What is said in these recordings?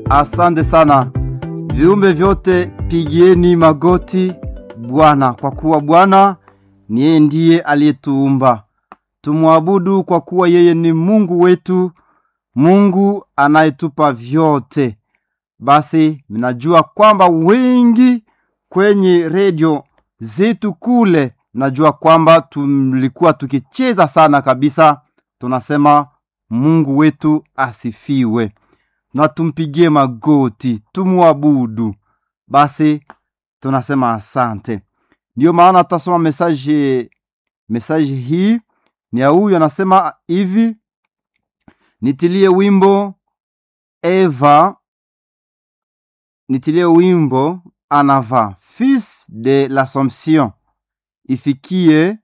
Asante sana viumbe vyote, pigieni magoti Bwana, kwa kuwa Bwana ni yeye ndiye aliyetuumba. Tumwabudu kwa kuwa yeye ni Mungu wetu, Mungu anayetupa vyote. Basi mnajua kwamba wengi kwenye redio zetu kule, najua kwamba tulikuwa tukicheza sana kabisa, tunasema Mungu wetu asifiwe na tumpigie magoti tumwabudu. Basi tunasema asante. Ndiyo maana tutasoma mesaje, mesaje hii ni ya huyu anasema hivi: nitilie wimbo Eva, nitilie wimbo Anava fils de l'Assomption, ifikie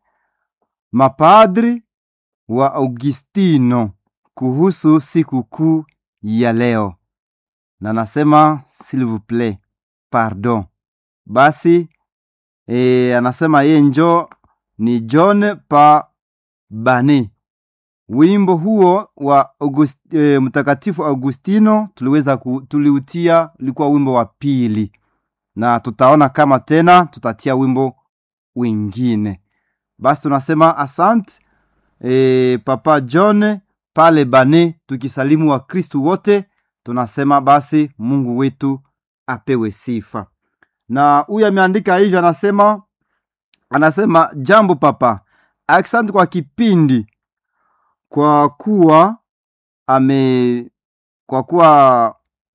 mapadri wa Augustino kuhusu sikukuu ya leo, na nasema s'il vous plaît pardon. Basi e, anasema ye njo ni John pa Bani. Wimbo huo wa August, e, mtakatifu Augustino tuliweza ku, tuliutia ulikuwa wimbo wa pili, na tutaona kama tena tutatia wimbo wingine. Basi tunasema asante e, Papa John pale Bane, tukisalimu wa Kristu wote, tunasema basi Mungu wetu apewe sifa. Na huyu ameandika hivyo, anasema anasema jambo papa, asante kwa kipindi, kwa kuwa ame kwa kuwa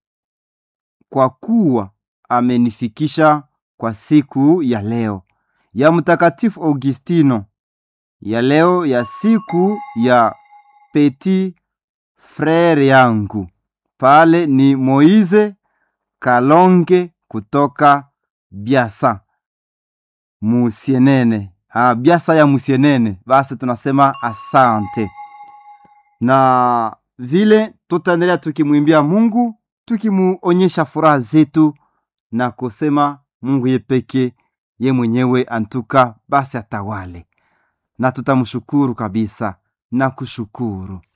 kwa kuwa amenifikisha kwa siku ya leo ya mtakatifu Augustino ya leo ya siku ya petit frere yangu pale ni Moize Kalonge kutoka Biasa Musienene. Ah, Biasa ya Musienene. Basi tunasema asante, na vile tutaendelea tukimwimbia Mungu tukimuonyesha furaha zetu na kusema Mungu ye peke ye mwenyewe antuka basi atawale, na tutamshukuru kabisa na kushukuru